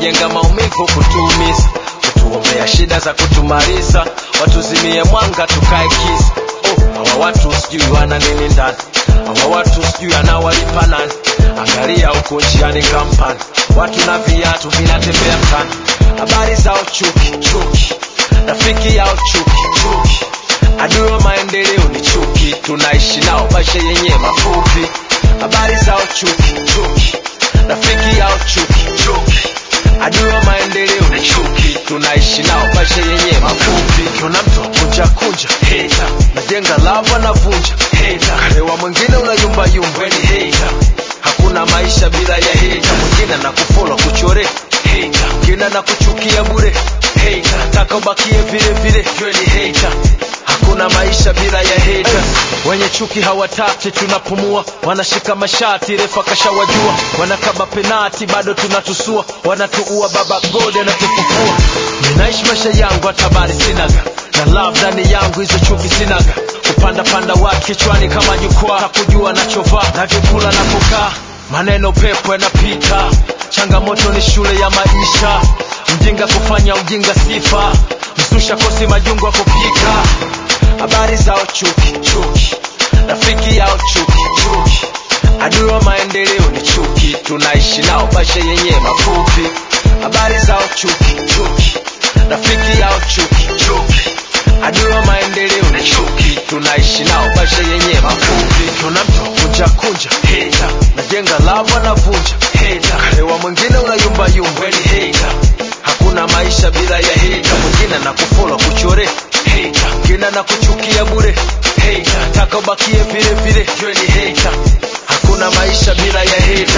kujenga maumivu kutuumiza kutuombea shida za kutumaliza watuzimie mwanga tukae kisa oh, hawa watu sijui wana nini ndani hawa watu sijui anawalipa nani angalia huko njiani kampani watu na viatu vinatembea mtani habari zao chuki chuki rafiki yao chuki chuki adui wa maendeleo ni chuki tunaishi nao maisha yenye mafupi habari zao chuki chuki rafiki yao chuki chuki adui wa maendeleo ni chuki tunaishi nao maisha yenye mafupi kiona mtu kunja kunja heta najenga lava na vunja heta karewa mwingine unayumba yumba ni heta hakuna maisha bila ya heta mwingine na kufollow kuchore heta mwingine na kuchukia bure heta nataka ubakie vile vile ywe ni heta hakuna maisha bila ya heta wenye chuki hawataki tunapumua wanashika mashati refa kashawajua wanakaba penati bado tunatusua wanatuua baba gode anatufufua ninaishi maisha yangu hata habari sinaga na love ndani yangu hizo chuki sinaga kupanda panda watu kichwani kama jukwaa takujua nachovaa navyokula na kukaa maneno pepo yanapita changamoto ni shule ya maisha mjinga kufanya ujinga sifa msusha kosi majungu wa kupika habari zao chuki chuki rafiki yao chuki chuki adui wa maendeleo ni chuki tunaishi nao maisha yenye mafupi habari zao chuki chuki rafiki yao chuki chuki adui wa maendeleo ni chuki tunaishi nao maisha yenye mafupi kiona mtu kunja kunja heta najenga lava na vunja heta karewa mwingine unayumba yumba ni heta hakuna maisha bila ya heta mwingine na kufollow kuchore heta mwingine na kuchukia bure heta nataka ubakie vile vile ywe ni heta hakuna maisha bila ya heta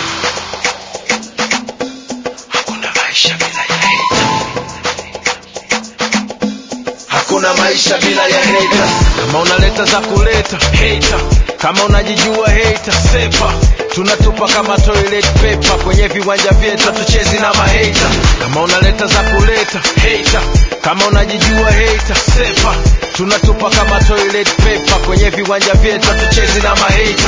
hakuna maisha bila ya heta hakuna maisha bila ya heta kama unaleta za kuleta heta kama unajijua heta sepa tunatupa kama toilet paper kwenye viwanja vyetu tuchezi na maheta kama unaleta za kuleta heta kama unajijua heta sepa tunatupa kama toilet paper kwenye viwanja vyetu tuchezi na maheta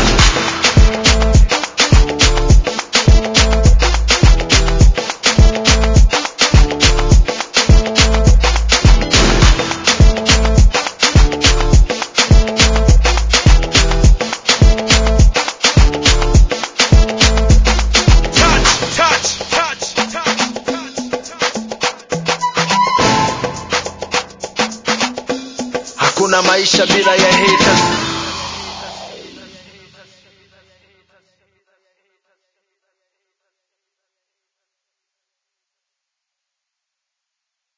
touch, touch, touch, touch, touch. Hakuna maisha bila ya haters.